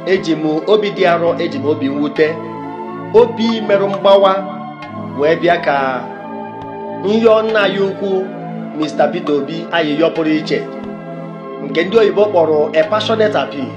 eji m obi dị arọ eji m obi mwute obi merụ mgbawa wee bịa ka nyọ nna ya ukwu Mr. Peter Obi ayịyọ pụrụ iche nke ndị oyibo kpọrọ a passionate appeal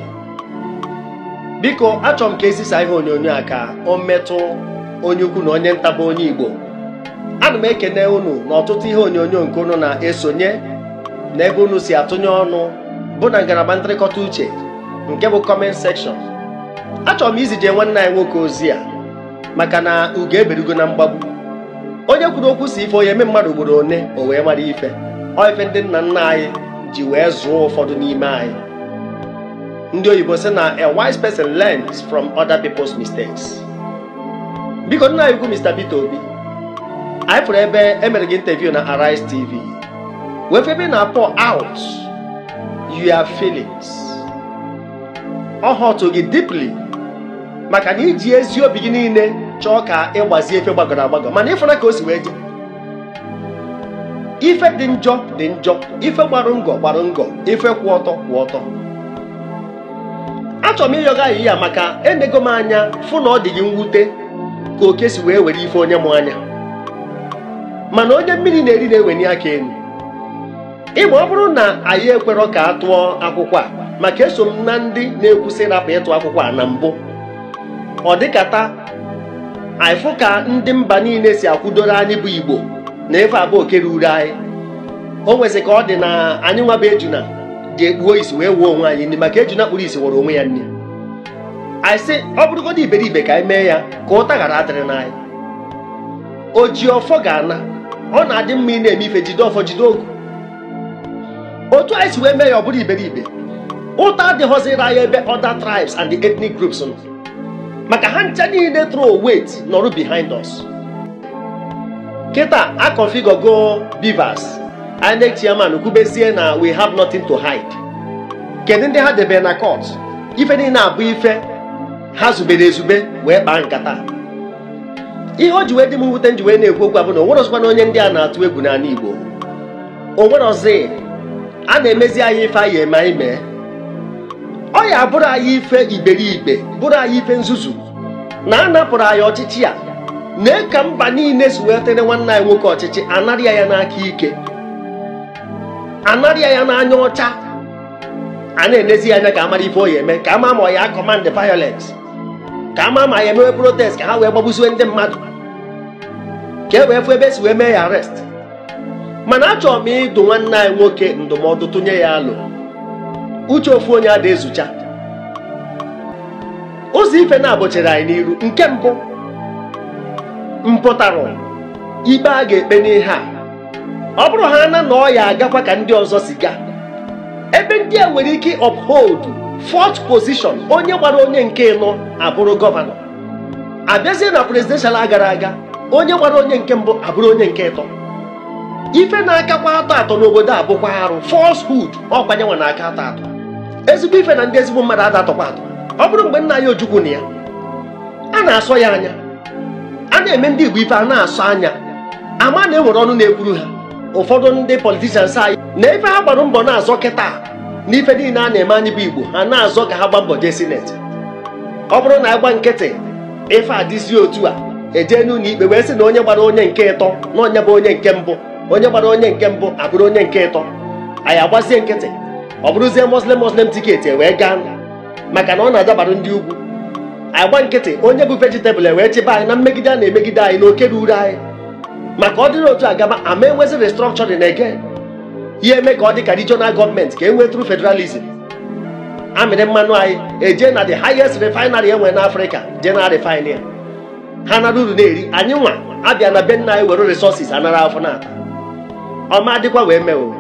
biko achọrọ m ka ezisa ihe onyonyo a ka o metụ onye ukwu na onye nta bụ onye Igbo ana m ekene unu na ọtụtụ ihe onyonyo nke unu na-esonye na ebe unu si atụnye ọnụ bụ na ngalaba ntrịkọta uche nke bụ comment section achọrọ m izije nwanne anyị nwoke ozi a maka na ugo eberigo na mgbagbu onye kwuru okwu si ife onye eme mmadụ ugboro one o wee mara ife ọ ife ndị nna nna anyị ji wee zụọ ụfọdụ n'ime anyị ndị oyibo sị na a wise person learns from other people's mistakes biko nna anyị ukwu Mr. Peter Obi anyị fụrụ ebe emere gị interview na Arise TV wee febe na pour out your feelings ọ họtụ gị deeply maka na iji ezi obi gị niile chọọ ka ịgbazie efe gbagọrọ agbagọ mana ịfụna ka o si wee je ife dị njọ dị njọ ife gbarụ ngọ gbarụ ngọ ife kwụ ọtọ kwụ ọtọ achọrọ m ịyọga ayị ya maka enego m anya fụ na ọ dị gị mwute ka oke si wee were ife onye mụ anya mana onye mmiri na-eri na-eweni aka elu ịma ọ bụrụ na anyị ekwerọ ka a tụọ akwụkwọ a maka eso m na ndị na-ekwusị rapụ ịtụ akwụkwọ a na mbụ ọ dịkata anyịfụ ka ndị mba niile si akwụdoro anyị bụ igbo na efe abụọ oke ruru anyị o nwezi ka ọ dị na anyị nwa bụ ejuna ji ekpuo isi wee wuo onwe anyị nri maka ejuna kpụrụ isi were onwe ya nri anyị sị ọ bụrụgodị iberibe ka anyị mee ya ka ụta ghara adịrị n'anyị o ji ọfọ ga-ana ọ na-adị mma ị na-eme ife jide ọfọ jide ogu otu anyị si wee mee ya ọ bụrụ iberibe ụta adịghọziri anyị ebe other tribes and the ethnic groups nọ maka ha ncha niile throw weight nọrụ behind us kịta akọfigogo bivas INEC chairman kwubezie na we have nothing to hide kedu ndị ha debere na court ife niile abụ ife ha zubere ezube wee kpaa nkata ihe o ji wee dị m mwute nji wee na-ekwu okwu abụ na onwerọzikwa na onye ndị a na-atụ egwu n'ala Igbo onwerọzi a na-emezi anyị ife anyị eme anyị mee ọ ya bụrụ anyị ife iberibe bụrụ anyị ife nzuzu na a napụrụ anyị ọchịchị a na ka mba niile si wee tere nwanne anyị nwoke ọchịchị anarịa ya n'aka ike anarịa ya n'anya ọcha a na-enezi ya anya ka amara ife o ya eme ka ama ma ọ ya command violence ka ama ma ya emewe protest ka ha wee gbagbusiwe ndị mmadụ ka e wee fụ ebe esi wee mee ya arrest mana achọrọ m ịdụ nwanne anyị nwoke ndụmọdụ tụnye ya alụ uche ofu onye ada ezucha ụzọ ife na-abụchiri anyị n'iru nke mbụ mpụtarụ ikpe a ga-ekpe n'ihe a ọ bụrụ ha na na ọ ya agakwa ka ndị ọzọ si gaa ebe ndị a nwere ike uphold fourth position onye gbara onye nke ịnọ abụrụ gọvanọ abịazie na presidential gara aga onye gbara onye nke mbụ abụrụ onye nke ịtọ ife na-akakwa atọ atọ n'obodo a bụkwa arụ falsehood ọkwanyenwa na-aka atọ atọ ezigbo ife na ndị ezigbo mmadụ ada atọkwa atọ ọ bụrụ mgbe nna ya ojukwu na ya a na-asọ ya anya a na-eme ndị igbo ife a na-asọ anya ama na enwere ọnụ na-ekwuru ha ụfọdụ ndị politishans anyị na ife ha gbara mbọ na-azọ kịta na ife niile a na-eme anyị bụ igbo ha na-azọ ka ha gba mbọ jee sineti ọ bụrụ na agba nkịtị ife adịzi otu a eje n'ụlọ ikpe wee sị na onye gbara onye nke ịtọ na onye bụ onye nke mbụ onye gbara onye nke mbụ abụrụ onye nke ịtọ anyị agbazie nkịtị ọ bụrụzie muslim muslim tiketi wee gaa maka na ọ na-adabara ndị ugwu agba nkịtị onye bụ vejitabụl wee chịba anyị na mmegide a na-emegide anyị na oke ruru anyị maka ọ dịrị otu agaba ama enwezi restructuring again ihe eme ka ọ dị ka regional gọọmenti ka e nwee tru federalism amịrị mmanụ anyị eje na the highest refinery enwere n'afrịka je na refine ya ha nara uru na-eri anyị nwa abịa na be nna anyị were resources anara afọ na ọma dịkwa wee mee